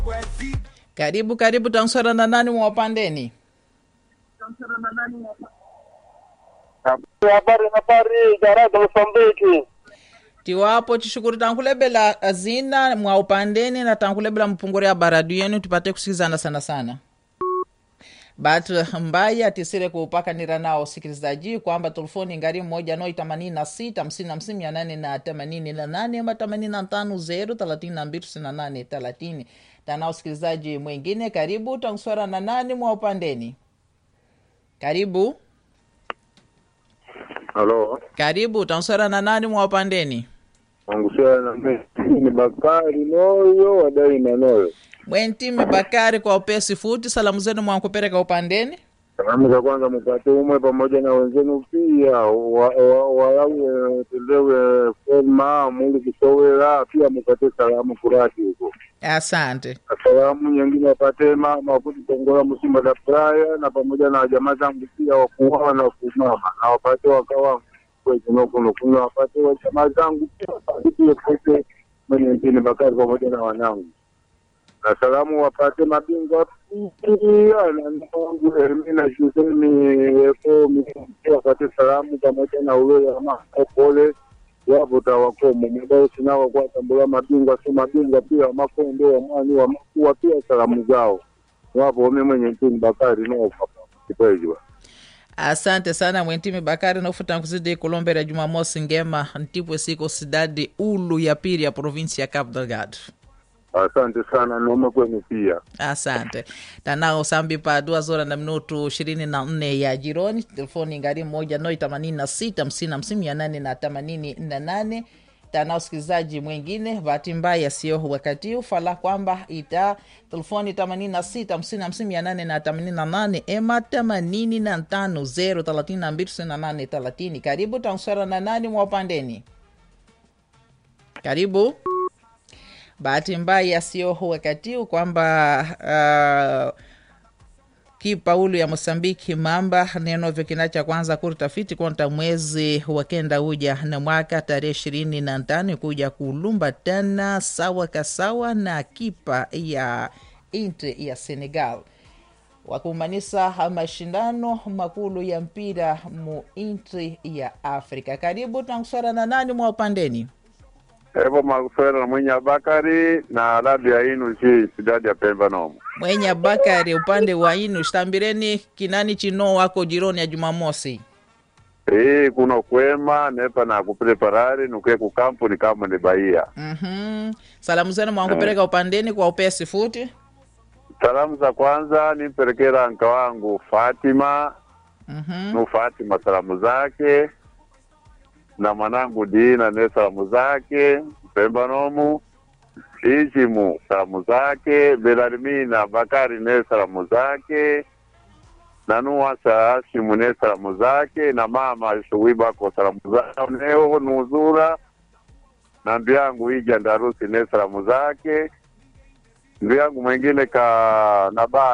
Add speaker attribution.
Speaker 1: Karibu karibu, tanswara na nani mwapandeni?
Speaker 2: habari habari jarada Mosambiki
Speaker 1: tiwapo chishukuru tankulebela azina mwa upandeni na tankulebela mpungure ya baradu yenu tupate kusikizana sana sana batu mbaya tisire kuupakanira nao sikilizaji kwamba telefoni ngari moja noi themanini na sita hamsini na hamsini mia nane na themanini na nane ama themanini na tano zero thelathini na mbili tisini na nane thelathini tanao sikilizaji mwingine karibu tanswara na nani mwa upandeni karibu
Speaker 2: halo
Speaker 1: karibu tanswara na nani mwa upandeni
Speaker 2: angusiana ni Bakari Noyo wadai na Noyo.
Speaker 1: mwentimi bakari kwa upesi futi salamu zenu mwankupereka upandeni
Speaker 2: Salamu za kwanza mpate umwe pamoja na wenzenu pia wa- wa- walawe tendewe fema muli kusowela pia mpate salamu kurati huko.
Speaker 1: asante
Speaker 2: Salamu nyingine wapate mama kuti tongola msimba da praya na pamoja na jamaa zangu pia wakuwawa na kumama na wapate wakawa kwezinokuno kuna wapate wa jamaa zangu pia wapate pia kote mwenye mpini Bakari pamoja na wanangu na salamu wapate mabingwa pia na ndugu Hermina Shusemi Ekomi wapate salamu pamoja na ule ama pole wapo tawakomo mudao sinao kwa tambula mabingwa si mabingwa pia makondo wa mwani wa makuwa pia salamu zao wapo wame mwenye mpini Bakari no kikwejwa
Speaker 1: asante sana mwentimi bakari nofuta nkuzidi kulombera jumamosi ngema ntipwe siko sidadi ulu ya pili ya provinsi ya Cabo Delgado
Speaker 2: asante sana nome kwenu pia
Speaker 1: asante tanao sambi pa dua zora na minutu ishirini na nne ya jironi telefoni ngari moja noi themanini na sita hamsini hamsini mia nane na themanini na nane tanao sikilizaji mwingine bahati mbaya sio wakati huu fala kwamba ita telefoni themanini na sita hamsini hamsini mia nane na themanini na nane ema themanini na tano zero thelathini na mbili tisini na nane thelathini karibu tanswara na nani mwa upandeni karibu bahati mbaya sio wakati huu kwamba uh, kipaulu ya mosambiki mamba nenovyo kina cha kwanza kurtafiti konta mwezi wa kenda uja na mwaka tarehe ishirini na tano kuja kulumba tena sawa kasawa na kipa ya intre ya senegal wakumanisa mashindano makulu ya mpira mu intri ya afrika karibu tankuswara na nani mwa upandeni
Speaker 2: evo makuswera na mwenye Bakari na radio inu chi sidadi ya Pemba nomo
Speaker 1: mwenye bakari upande wa inu shtambireni kinani chino wako jironi ya jumamosi
Speaker 2: Eh, kuno kwema nepa na kupreparari nuke kukampu ni kama ni Bahia.
Speaker 1: mm-hmm. salamu zenu mwankupeleka upandeni kwa upesi futi
Speaker 2: Salamu za kwanza nimpelekera anka wangu Fatima
Speaker 1: mm-hmm.
Speaker 2: nu Fatima salamu zake na mwanangu Dina ne salamu zake Pemba nomu Ichimu salamu zake Belarmina Bakari ne salamu zake na Nuwasa Ashimu ne salamu zake na mama Shuwibako salamu zao neo nuzura na ndu yangu Ija Ndarusi ne salamu zake ndu yangu mwingine ka naba